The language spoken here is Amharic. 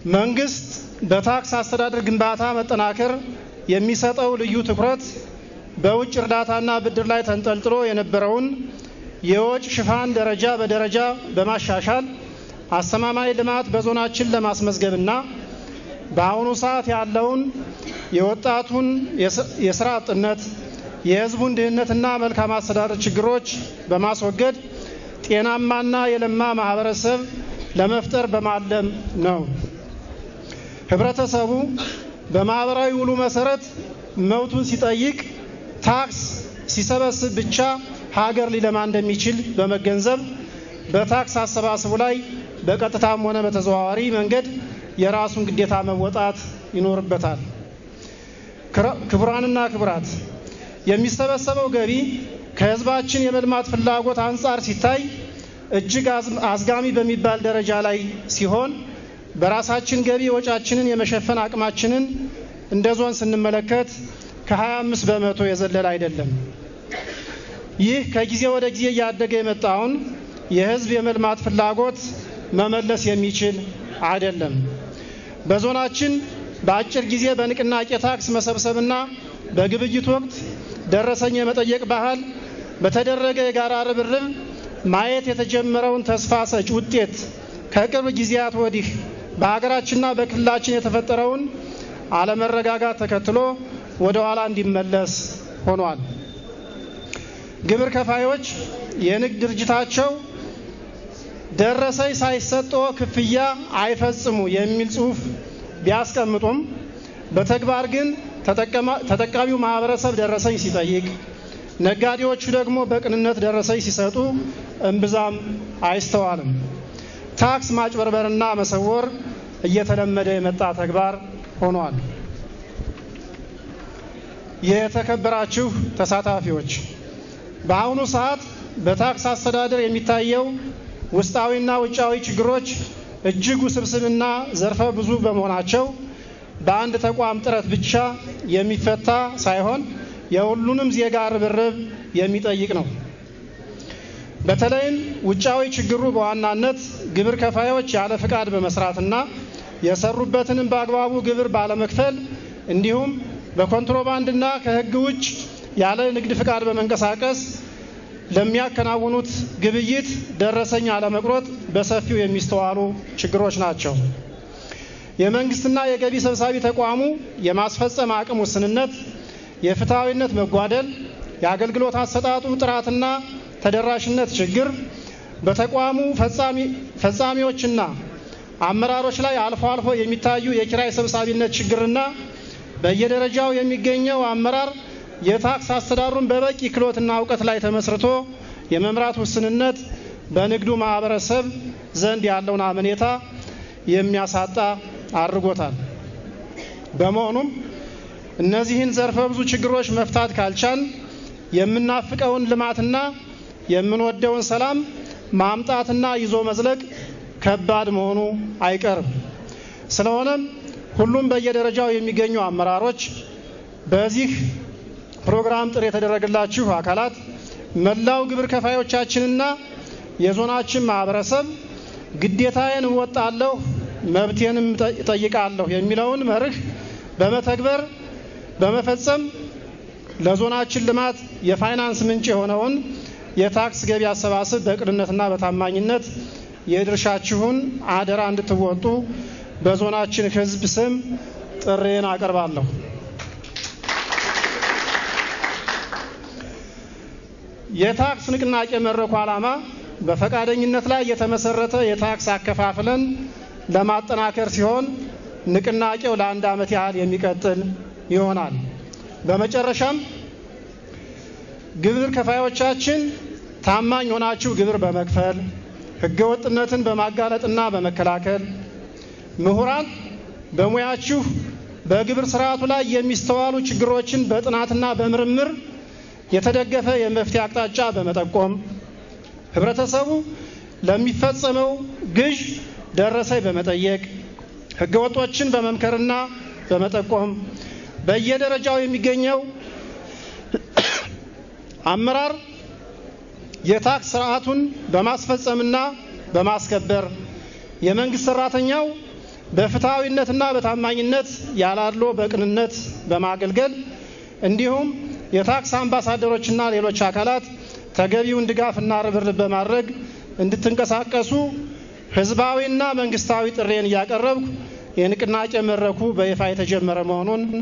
መንግስት በታክስ አስተዳደር ግንባታ መጠናከር የሚሰጠው ልዩ ትኩረት በውጭ እርዳታና ብድር ላይ ተንጠልጥሎ የነበረውን የወጭ ሽፋን ደረጃ በደረጃ በማሻሻል አስተማማኝ ልማት በዞናችን ለማስመዝገብና በአሁኑ ሰዓት ያለውን የወጣቱን የስራ አጥነት፣ የህዝቡን ድህነትና መልካም አስተዳደር ችግሮች በማስወገድ ጤናማና የለማ ማህበረሰብ ለመፍጠር በማለም ነው። ህብረተሰቡ በማህበራዊ ውሉ መሰረት መብቱን ሲጠይቅ ታክስ ሲሰበስብ ብቻ ሀገር ሊለማ እንደሚችል በመገንዘብ በታክስ አሰባስቡ ላይ በቀጥታም ሆነ በተዘዋዋሪ መንገድ የራሱን ግዴታ መወጣት ይኖርበታል። ክቡራንና ክቡራት፣ የሚሰበሰበው ገቢ ከህዝባችን የመልማት ፍላጎት አንጻር ሲታይ እጅግ አዝጋሚ በሚባል ደረጃ ላይ ሲሆን በራሳችን ገቢ ወጫችንን የመሸፈን አቅማችንን እንደ ዞን ስንመለከት ከ25 በመቶ የዘለለ አይደለም። ይህ ከጊዜ ወደ ጊዜ እያደገ የመጣውን የህዝብ የመልማት ፍላጎት መመለስ የሚችል አይደለም። በዞናችን በአጭር ጊዜ በንቅናቄ ታክስ መሰብሰብና በግብይት ወቅት ደረሰኝ የመጠየቅ ባህል በተደረገ የጋራ ርብርብ ማየት የተጀመረውን ተስፋ ሰጭ ውጤት ከቅርብ ጊዜያት ወዲህ በሀገራችንና በክልላችን የተፈጠረውን አለመረጋጋት ተከትሎ ወደ ኋላ እንዲመለስ ሆኗል። ግብር ከፋዮች የንግድ ድርጅታቸው ደረሰኝ ሳይሰጠው ክፍያ አይፈጽሙ የሚል ጽሑፍ ቢያስቀምጡም በተግባር ግን ተጠቃሚው ማህበረሰብ ደረሰኝ ሲጠይቅ፣ ነጋዴዎቹ ደግሞ በቅንነት ደረሰኝ ሲሰጡ እምብዛም አይስተዋልም። ታክስ ማጭበርበርና መሰወር እየተለመደ የመጣ ተግባር ሆኗል። የተከበራችሁ ተሳታፊዎች፣ በአሁኑ ሰዓት በታክስ አስተዳደር የሚታየው ውስጣዊና ውጫዊ ችግሮች እጅግ ውስብስብና ዘርፈ ብዙ በመሆናቸው በአንድ ተቋም ጥረት ብቻ የሚፈታ ሳይሆን የሁሉንም ዜጋ ርብርብ የሚጠይቅ ነው። በተለይም ውጫዊ ችግሩ በዋናነት ግብር ከፋዮች ያለ ፍቃድ በመስራትና የሰሩበትንም በአግባቡ ግብር ባለመክፈል እንዲሁም በኮንትሮባንድና ከሕግ ውጭ ያለ ንግድ ፍቃድ በመንቀሳቀስ ለሚያከናውኑት ግብይት ደረሰኝ አለመቁረጥ በሰፊው የሚስተዋሉ ችግሮች ናቸው። የመንግስትና የገቢ ሰብሳቢ ተቋሙ የማስፈጸም አቅም ውስንነት፣ የፍትሐዊነት መጓደል፣ የአገልግሎት አሰጣጡ ጥራትና ተደራሽነት ችግር፣ በተቋሙ ፈጻሚዎችና አመራሮች ላይ አልፎ አልፎ የሚታዩ የኪራይ ሰብሳቢነት ችግርና በየደረጃው የሚገኘው አመራር የታክስ አስተዳደሩን በበቂ ክህሎትና እውቀት ላይ ተመስርቶ የመምራት ውስንነት በንግዱ ማህበረሰብ ዘንድ ያለውን አመኔታ የሚያሳጣ አድርጎታል። በመሆኑም እነዚህን ዘርፈ ብዙ ችግሮች መፍታት ካልቻል የምናፍቀውን ልማትና የምንወደውን ሰላም ማምጣትና ይዞ መዝለቅ ከባድ መሆኑ አይቀርም። ስለሆነም ሁሉም በየደረጃው የሚገኙ አመራሮች በዚህ ፕሮግራም ጥሪ የተደረገላችሁ አካላት መላው ግብር ከፋዮቻችንና የዞናችን ማህበረሰብ ግዴታዬን እወጣለሁ መብቴንም እጠይቃለሁ የሚለውን መርህ በመተግበር በመፈጸም ለዞናችን ልማት የፋይናንስ ምንጭ የሆነውን የታክስ ገቢ አሰባሰብ በቅንነትና በታማኝነት የድርሻችሁን አደራ እንድትወጡ በዞናችን ሕዝብ ስም ጥሬን አቀርባለሁ። የታክስ ንቅናቄ መድረኩ ዓላማ በፈቃደኝነት ላይ የተመሰረተ የታክስ አከፋፍለን ለማጠናከር ሲሆን ንቅናቄው ለአንድ ዓመት ያህል የሚቀጥል ይሆናል። በመጨረሻም ግብር ከፋዮቻችን ታማኝ ሆናችሁ ግብር በመክፈል ህገወጥነትን በማጋለጥና በመከላከል ምሁራን በሙያችሁ በግብር ስርዓቱ ላይ የሚስተዋሉ ችግሮችን በጥናትና በምርምር የተደገፈ የመፍትሄ አቅጣጫ በመጠቆም ህብረተሰቡ ለሚፈጸመው ግዥ ደረሰኝ በመጠየቅ ህገወጦችን በመምከርና በመጠቆም በየደረጃው የሚገኘው አመራር የታክስ ስርዓቱን በማስፈጸምና በማስከበር የመንግስት ሰራተኛው በፍትሐዊነትና በታማኝነት ያላድሎ በቅንነት በማገልገል እንዲሁም የታክስ አምባሳደሮችና ሌሎች አካላት ተገቢውን ድጋፍና ርብርብ በማድረግ እንድትንቀሳቀሱ ህዝባዊና መንግስታዊ ጥሬን እያቀረብኩ የንቅናቄ መድረኩ በይፋ የተጀመረ መሆኑን